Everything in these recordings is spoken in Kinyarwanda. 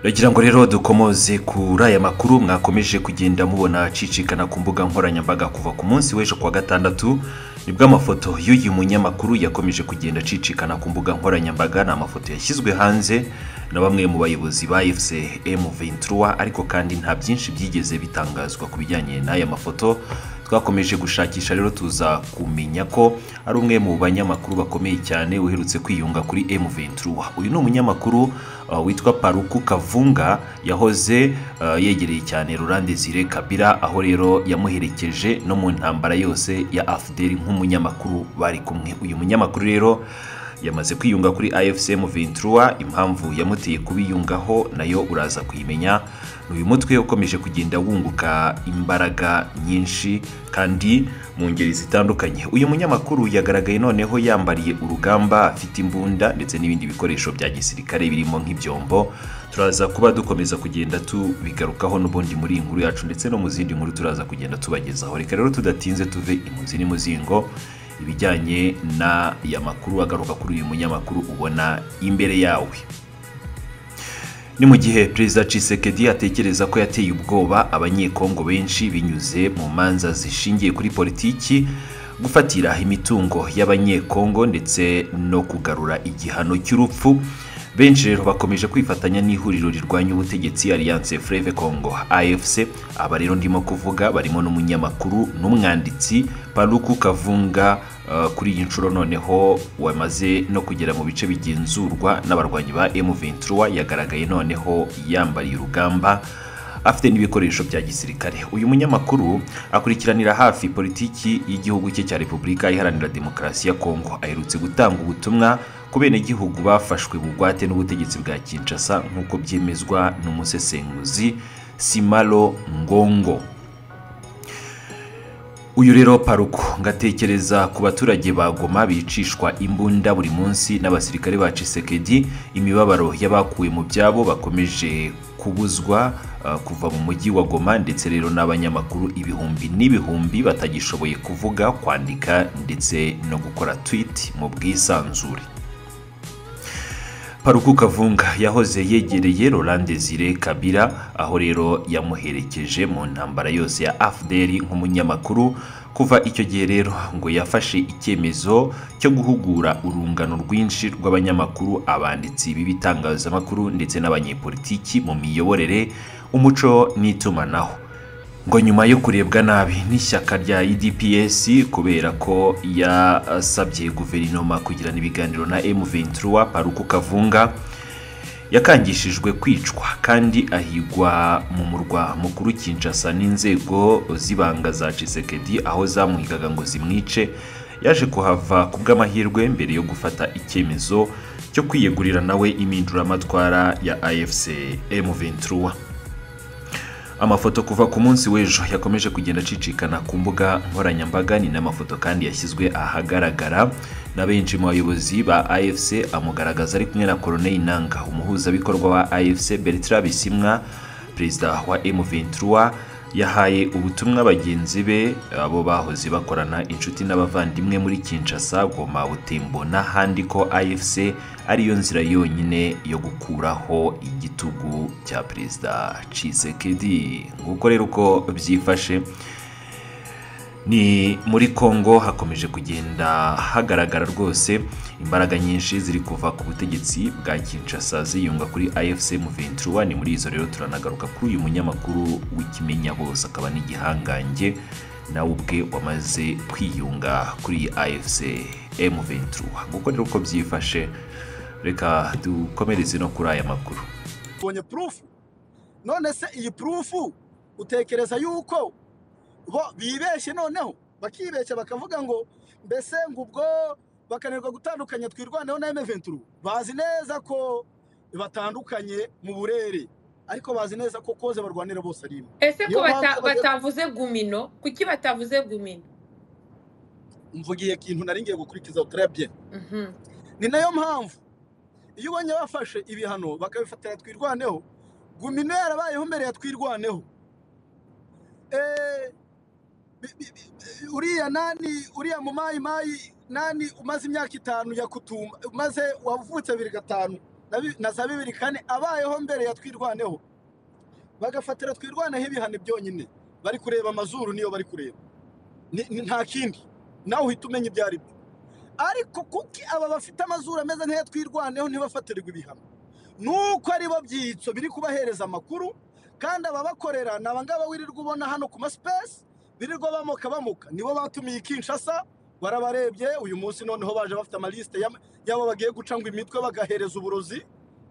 Ragira ngo rero dukomoze kuri aya makuru mwakomeje kugenda mubona acicikana ku mbuga nkoranyambaga kuva ku munsi w'ejo kuwa gatandatu nibwo amafoto y'uyu munyamakuru yakomeje kugenda acicikana ku mbuga nkoranyambaga ni amafoto yashyizwe hanze na bamwe mu bayobozi ba fcm ventura ariko kandi nta byinshi byigeze bitangazwa ku bijyanye n'aya mafoto twakomeje gushakisha rero tuza kumenya ko ari umwe mu banyamakuru bakomeye cyane uherutse kwiyunga kuri M23 uyu ni umunyamakuru uh, witwa Paruku Kavunga yahoze uh, yegereye cyane Laurent Desire Kabila aho rero yamuherekeje no mu ntambara yose ya AFDL nk'umunyamakuru bari kumwe uyu munyamakuru rero yamaze kwiyunga kuri afcm ventura impamvu yamuteye kubiyungaho nayo uraza kuyimenya ni uyu mutwe ukomeje kugenda wunguka imbaraga nyinshi kandi mu ngeri zitandukanye uyu munyamakuru yagaragaye noneho yambariye urugamba afite imbunda ndetse n'ibindi bikoresho bya gisirikare birimo nk'ibyombo turaza kuba dukomeza kugenda tubigarukaho n'ubundi muri iyi nkuru yacu ndetse no mu zindi nkuru turaza kugenda tubagezaho reka rero tudatinze tuve imuzi n'imuzingo ibijyanye n'aya makuru agaruka kuri uyu munyamakuru ubona imbere yawe ni mu gihe perezida Tshisekedi atekereza ko yateye ubwoba abanyekongo benshi binyuze mu manza zishingiye kuri politiki gufatira imitungo y'abanyekongo ndetse no kugarura igihano cy'urupfu benshi rero bakomeje kwifatanya n'ihuriro rirwanya ubutegetsi alliance freve congo afc aba rero ndimo kuvuga barimo n'umunyamakuru n'umwanditsi paruku kavunga uh, kuri iyi nshuro noneho wamaze no kugera mu bice bigenzurwa n'abarwanyi ba m23 yagaragaye noneho yambariye urugamba afite n'ibikoresho bya gisirikare uyu munyamakuru akurikiranira hafi politiki y'igihugu cye cya repubulika iharanira demokarasi ya kongo aherutse gutanga ubutumwa ku benegihugu bafashwe bugwate n'ubutegetsi bwa kinshasa nk'uko byemezwa n'umusesenguzi simalo ngongo uyu rero paruko ngatekereza ku baturage ba goma bicishwa imbunda buri munsi n'abasirikare ba cisekedi imibabaro y'abakuwe mu byabo bakomeje kubuzwa kuva mu mujyi wa goma ndetse rero n'abanyamakuru ibihumbi n'ibihumbi batagishoboye kuvuga kwandika ndetse no gukora twiti mu bwisanzure paruku kavunga yahoze yegereye Laurent Desire Kabila aho rero yamuherekeje mu ntambara yose ya AFDL nk'umunyamakuru kuva icyo gihe rero ngo yafashe icyemezo cyo guhugura urungano rwinshi rw'abanyamakuru abanditsi b'ibitangazamakuru ndetse n'abanyepolitiki mu miyoborere umuco n'itumanaho ngo nyuma yo kurebwa nabi n'ishyaka rya EDPS kubera ko yasabye guverinoma kugirana ibiganiro na M23 Paruku Kavunga yakangishijwe kwicwa kandi ahigwa mu murwa mukuru Kinshasa n'inzego z'ibanga za Tshisekedi aho zamwigaga ngo zimwice yaje kuhava ku bw'amahirwe mbere yo gufata icyemezo cyo kwiyegurira nawe impinduramatwara ya AFC M23 amafoto kuva ku munsi w'ejo yakomeje kugenda acicikana ku mbuga nkoranyambaga ni n'amafoto kandi yashyizwe ahagaragara na benshi mu bayobozi ba afc amugaragaza ari kumwe na koroneli nanga umuhuzabikorwa wa afc bertrand bisimwa perezida wa m23 yahaye ubutumwa bagenzi be abo bahoze bakorana inshuti n'abavandimwe muri kinshasa goma butembo n'ahandi ko afc ariyo nzira yonyine yo gukuraho igitugu cya perezida cisekedi nguko rero uko byifashe ni muri congo hakomeje kugenda hagaragara rwose imbaraga nyinshi ziri kuva ku butegetsi bwa kinshasa ziyunga kuri afc mu 23 ni muri izo rero turanagaruka kuri uyu munyamakuru w'ikimenya bose akaba n'igihangange nawe ubwe wamaze kwiyunga kuri afc m23 nguko rero uko byifashe reka dukomereze no kuri aya makuru tubonye purufu none se iyi purufu utekereza yuko bo bibeshye noneho bakibeshya bakavuga ngo mbese ngo ubwo bakanirwa gutandukanya twirwaneho na M23 bazi neza ko batandukanye mu burere ariko bazi neza ko koze barwanira bose ari imwe ese ko bata- batavuze gumino kuki batavuze gumino mvugiye ikintu nari ngiye gukurikiza turabye Mhm. ni nayo mpamvu iyo ubonye bafashe ibihano bakabifatira twirwaneho gumino yarabayeho mbere ya twirwaneho Eh, bi- bi- bi- uriya nani uriya mumayimayi nani umaze imyaka itanu ya kutumba umaze wavutse bibiri gatanu na bi- na za bibiri kane abayeho mbere ya twirwaneho bagafatira twirwaneho ibihano byonyine bari kureba amazuru niyo bari kureba Ni- ni- nta kindi nawe uhita umenya ibyo ari byo ariko kuki aba bafite amazuru ameze nk'aya twirwaneho ntibafatirirwe ibihano nuko ari bo byitso biri kubahereza amakuru kandi ababakorera ni abangaba wirirwa ubona hano ku masipesi birirwa bamoka bamoka nibo batumiye i kinshasa warabarebye uyu munsi noneho baje bafite amalisite y'ama- y'abo bagiye guca ngo imitwe bagahereza uburozi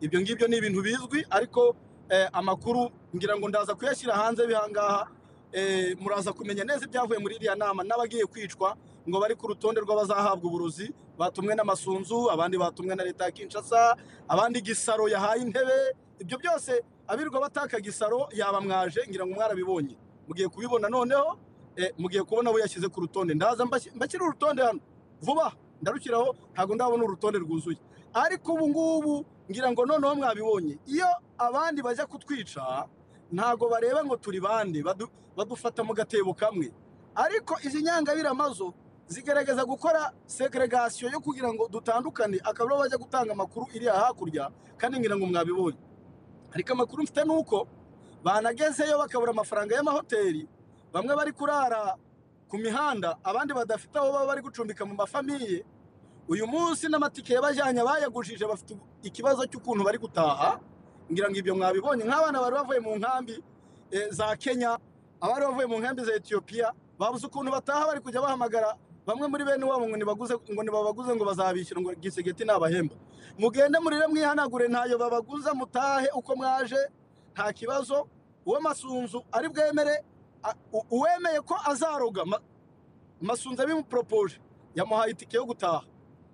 ibyo ngibyo ni ibintu bizwi ariko eh, amakuru ngira ngo ndaza kuyashyira hanze bihangaha eh, muraza kumenya neza ibyavuye muri iriya nama n'abagiye kwicwa ngo bari ku rutonde rw'abazahabwa uburozi batumwe n'amasunzu abandi batumwe na leta ya kinshasa abandi gisaro yahaye intebe ibyo byose abirwa bataka gisaro yabamwaje ngira ngo mwarabibonye mugiye kubibona noneho eh, mugiye kubona abo yashyize ku rutonde ndaza mbashy- mbashyira urutonde hano vuba ndarushyiraho ntabwo ndabona urutonde rwuzuye ariko ubu ngubu ngira ngo noneho mwabibonye iyo abandi bajya kutwica ntabwo bareba ngo turi bande badu- badufata mu gatebo kamwe ariko izi nyangabiramazo zigerageza gukora segregasiyo yo kugira ngo dutandukane akaba aribo bajya gutanga amakuru iri hakurya kandi ngira ngo mwabibonye ariko amakuru mfite ni uko banagezeyo bakabura amafaranga y'amahoteli bamwe bari kurara ku mihanda abandi badafite aho baba bari gucumbika mu mafamiye uyu munsi n'amatike yabajyanye abayagujije bafite ikibazo cy'ukuntu bari gutaha ngira ngo ibyo mwabibonye nk'abana bari bavuye mu nkambi eh, za kenya abari bavuye mu nkambi za etiyopiya babuze ukuntu bataha bari kujya bahamagara bamwe muri bene wabo ngo nibaguze ngo nibabaguze ngo bazabishyura ngo gisegeti nabahemba mugende murire mwihanagure ntayo babaguza mutahe uko mwaje nta kibazo uwo masunzu ari bwemere a- u- uwemeye ko azaroga ma- masunzu abimuporopoje yamuhaye itike yo gutaha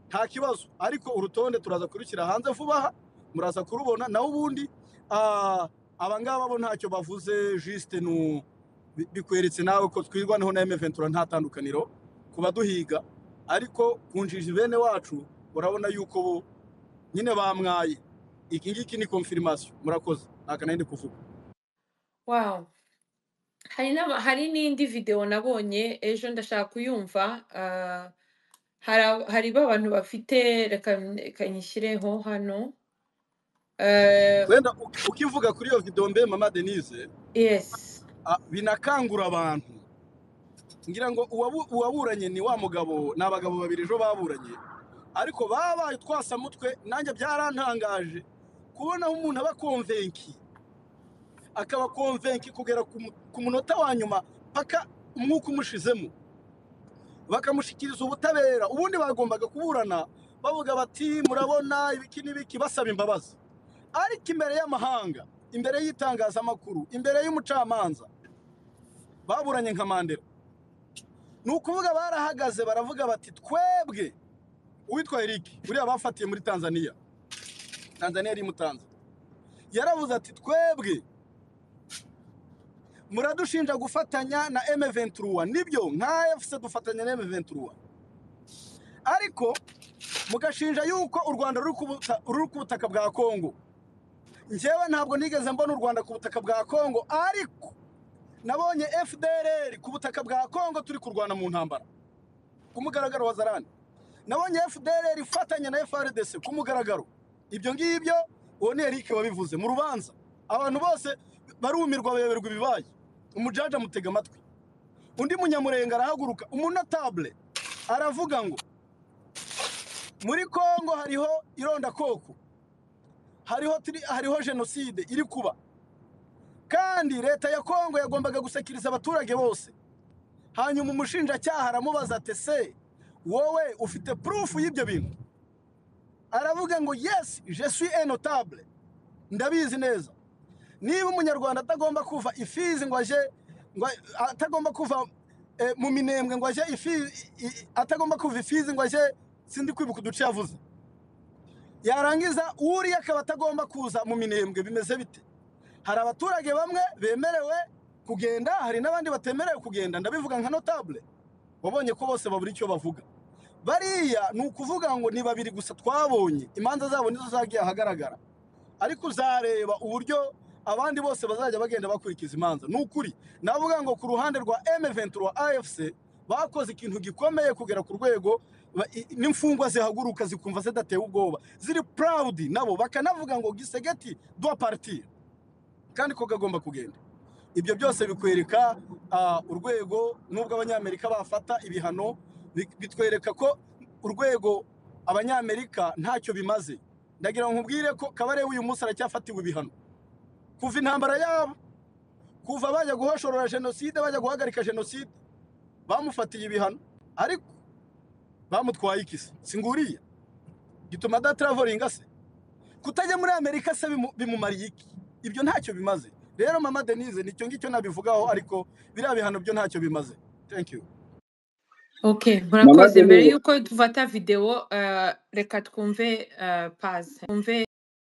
nta kibazo ariko urutonde turaza kurushyira hanze vuba aha muraza kurubona naho ubundi ah, abangaba bo ntacyo bavuze jisite ni bi- bikweretse nawe ko twirwanaho na emeventura nta tandukaniro ku baduhiga ariko ku njiji bene wacu urabona yuko bo nyine bamwaye iki ngiki ni konfirimasiyo murakoze nta kanahindi kuvuga wawu hari n'aba- hari n'indi videwo nabonye ejo ndashaka kuyumva ah, hari ab- hari ba bantu bafite reka reka nyishyireho hano Eh, wenda u- ukivuga kuri iyo videwo mbe mama denise yes ah, binakangura abantu ngira ngo uwabu- uwaburanye ni wa mugabo ni abagabo babiri ejo baburanye ariko babaye utwasamutwe nanjye byarantangaje kubona aho umuntu aba konvenki akaba konvenki kugera ku mu- ku munota wa nyuma paka umwuka umushizemo bakamushyikiriza ubutabera ubundi bagombaga kuburana bavuga bati murabona ibiki n'ibiki basaba imbabazi ariko imbere y'amahanga imbere y'itangazamakuru imbere y'umucamanza baburanye nka mandela ni ukuvuga barahagaze baravuga bati twebwe uwitwa eric buriya bafatiye muri tanzania tanzania yari imutanze yaravuze ati twebwe muradushinja gufatanya na M23 nibyo nka FC dufatanya na M23 ariko mugashinja yuko u Rwanda ruri ku buta- ruri ku butaka bwa Kongo njyewe ntabwo nigeze mbona u Rwanda ku butaka bwa Kongo ariko nabonye FDLR ku butaka bwa Kongo turi kurwana mu ntambara ku mugaragaro wa Zarani nabonye FDLR ifatanya na FRDC ku mugaragaro ibyo ngibyo uwo ni Eric wabivuze mu rubanza abantu bose barumirwa bayoberwa ibibaye umujaja amutega amatwi undi munyamurenga arahaguruka umunotable aravuga ngo muri kongo hariho irondakoko hariho tri- hariho jenoside iri kuba kandi leta ya kongo yagombaga gusekiriza abaturage bose hanyuma umushinjacyaha aramubaza ati se wowe ufite purufu y'ibyo bintu aravuga ngo yesi jesuwi enotable ndabizi neza niba umunyarwanda atagomba kuva ifizi ngo aje ngo atagomba kuva eh, mu minembwe ngo aje ifizi atagomba kuva ifizi ngo aje sindi kwibuka uduce yavuze yarangiza uriya akaba atagomba kuza mu minembwe bimeze bite hari abaturage bamwe bemerewe kugenda hari n'abandi batemerewe kugenda ndabivuga nka notable wabonye ko bose babura icyo bavuga bariya ni ukuvuga ngo ni babiri gusa twabonye imanza zabo nizo zagiye ahagaragara ariko uzareba uburyo abandi bose bazajya bagenda bakurikiza imanza ni ukuri navuga ngo ku ruhande rwa M23 AFC bakoze ikintu gikomeye kugera ku rwego Ba- i- n'imfungwa zihaguruka zikumva zidateye ubwoba ziri proud nabo bakanavuga ngo gisegeti dua partir kandi ko kagomba kugenda ibyo byose bikwereka ah, urwego n'ubwo abanyamerika bafata ibihano bi- bitwereka ko urwego abanyamerika ntacyo bimaze ndagira ngo nkubwire ko kabarebe uyu munsi aracyafatiwe ibihano kuva intambara yabo kuva bajya guhoshorora jenoside bajya guhagarika jenoside bamufatiye ibihano ariko bamutwaye iki se singuriye gituma adatraveringa se kutajya muri amerika se bimu- bimumariye iki ibyo ntacyo bimaze rero mama denise nicyo ngicyo nabivugaho ariko biriya bihano byo ntacyo bimaze thank you Okay, mama murakoze mbere denise y'uko dufata videwo eh, reka twumve eh, paz twumve